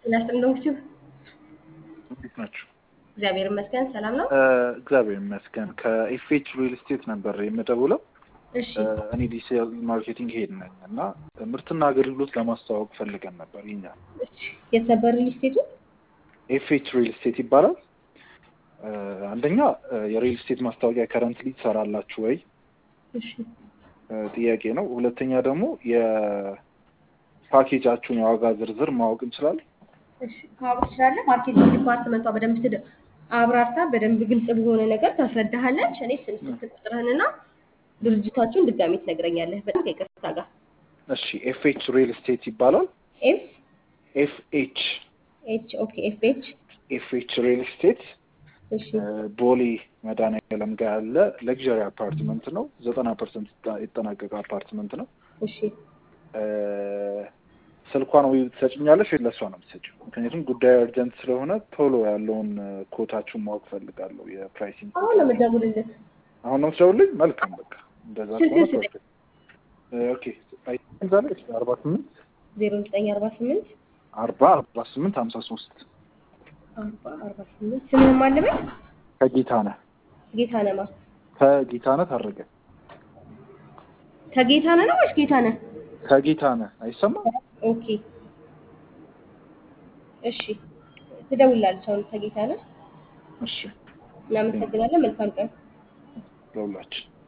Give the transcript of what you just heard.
እናስጥም ዶንክቲቭ እንዴት ናችሁ? እግዚአብሔር ይመስገን ሰላም ነው። እግዚአብሔር ይመስገን። ከኤፍኤች ሪል ስቴት ነበር የምደውለው። እሺ እኔ ዲሴል ማርኬቲንግ ሄድ ነኝ እና ምርትና አገልግሎት ለማስተዋወቅ ፈልገን ነበር። ይኛ እሺ የት ነበር ሪል ስቴቱ? ኤፍኤች ሪል ስቴት ይባላል። አንደኛ የሪል ስቴት ማስታወቂያ ከረንትሊ ትሰራላችሁ ወይ እሺ ጥያቄ ነው። ሁለተኛ ደግሞ የፓኬጃችሁን የዋጋ ዝርዝር ማወቅ እንችላለን? እሺ ማወቅ ትችላለህ። ማርኬቲንግ ዲፓርትመንቷ በደንብ ትደ አብራርታ በደንብ ግልጽ በሆነ ነገር ታስረዳሃለች። እኔ ስም ስልክ ቁጥርህንና ድርጅታችሁን ድጋሚ ትነግረኛለህ። በጣም ከይቅርታ ጋር እሺ ኤፍኤች ሪል ስቴት ይባላል። ኤፍ ኤፍኤች ኤች ኦኬ ኤፍ ኤች ኤፍኤች ሪል ስቴት እሺ ቦሌ መድኃኒዓለም ጋር ያለ ለግዠሪ አፓርትመንት ነው። ዘጠና ፐርሰንት የተጠናቀቀ አፓርትመንት ነው። እሺ ስልኳን ወይ ትሰጭኛለሽ ወይ ለእሷ ነው የምትሰጪው? ምክንያቱም ጉዳዩ እርጀንት ስለሆነ ቶሎ ያለውን ኮታችሁን ማወቅ ፈልጋለሁ። የፕራይሲንግ አሁን ነው የምደውልልህ። አሁን ነው የምትደውልልኝ? መልካም በቃ እንደዛ ስልክ ከሆነ ስጠኝ። perfect። ኦኬ ዛሬ አርባ ስምንት ዜሮ ዘጠኝ አርባ ስምንት አርባ አርባ ስምንት ሀምሳ ሶስት አርባ አርባ ስምንት ስምህም አለበኝ ከጌታነህ ጌታነህ ማ ከጌታነህ ታረገ ከጌታነህ ነው ወይስ ጌታነህ? ከጌታነህ አይሰማም? ኦኬ እሺ ትደውላለች አሁን ከጌታነህ። እሺ እናመሰግናለን። መልካም ቀን። ለሁላችን